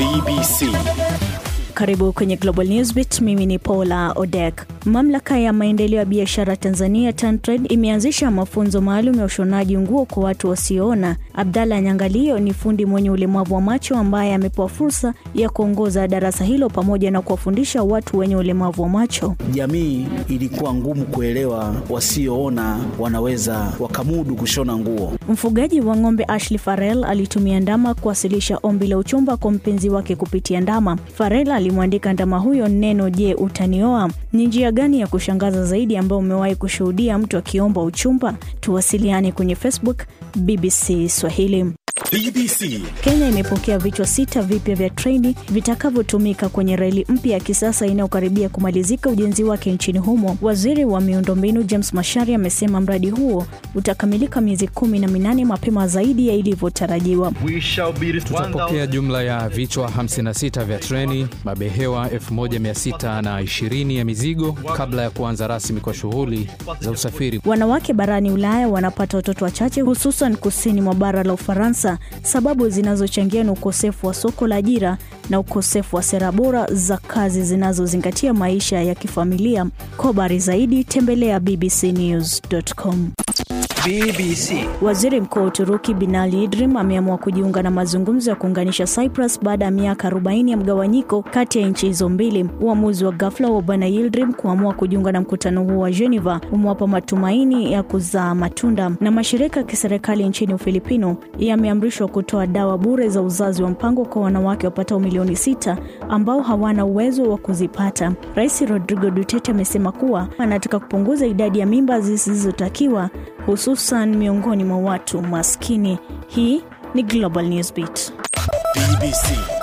BBC. Karibu kwenye Global Newsbeat. Mimi ni Paula Odek. Mamlaka ya maendeleo ya biashara Tanzania TanTrade imeanzisha mafunzo maalum ya ushonaji nguo kwa watu wasioona. Abdalla Nyangalio ni fundi mwenye ulemavu wa macho ambaye amepewa fursa ya kuongoza darasa hilo pamoja na kuwafundisha watu wenye ulemavu wa macho. Jamii ilikuwa ngumu kuelewa wasioona wanaweza wakamudu kushona nguo. Mfugaji wa ng'ombe Ashley Farrell alitumia ndama kuwasilisha ombi la uchumba kwa mpenzi wake kupitia ndama. Farrell alimwandika ndama huyo neno, je, utanioa? Ni njia gani ya kushangaza zaidi ambayo umewahi kushuhudia mtu akiomba uchumba? Tuwasiliane kwenye Facebook BBC Swahili. BBC. Kenya imepokea vichwa sita vipya vya treni vitakavyotumika kwenye reli mpya ya kisasa inayokaribia kumalizika ujenzi wake nchini humo. Waziri wa miundombinu James Macharia amesema mradi huo utakamilika miezi kumi na minane mapema zaidi ya ilivyotarajiwa. Tutapokea jumla ya vichwa 56 vya treni, mabehewa 1620 ya mizigo kabla ya kuanza rasmi kwa shughuli za usafiri. Wanawake barani Ulaya wanapata watoto wachache, hususan kusini mwa bara la Ufaransa. Sababu zinazochangia ni ukosefu wa soko la ajira na ukosefu wa sera bora za kazi zinazozingatia maisha ya kifamilia. Kwa habari zaidi tembelea bbcnews.com. BBC. Waziri Mkuu wa Uturuki Binali Yildirim ameamua kujiunga na mazungumzo ya kuunganisha Cyprus baada ya miaka 40 ya mgawanyiko kati ya nchi hizo mbili. Uamuzi wa ghafla wa Bwana Yildirim kuamua kujiunga na mkutano huo wa Geneva umewapa matumaini ya kuzaa matunda. Na mashirika ya kiserikali nchini Ufilipino yameamrishwa kutoa dawa bure za uzazi wa mpango kwa wanawake wapatao milioni sita ambao hawana uwezo wa kuzipata. Rais Rodrigo Duterte amesema kuwa anataka kupunguza idadi ya mimba zisizotakiwa hususan miongoni mwa watu maskini. Hii ni Global Newsbeat. BBC.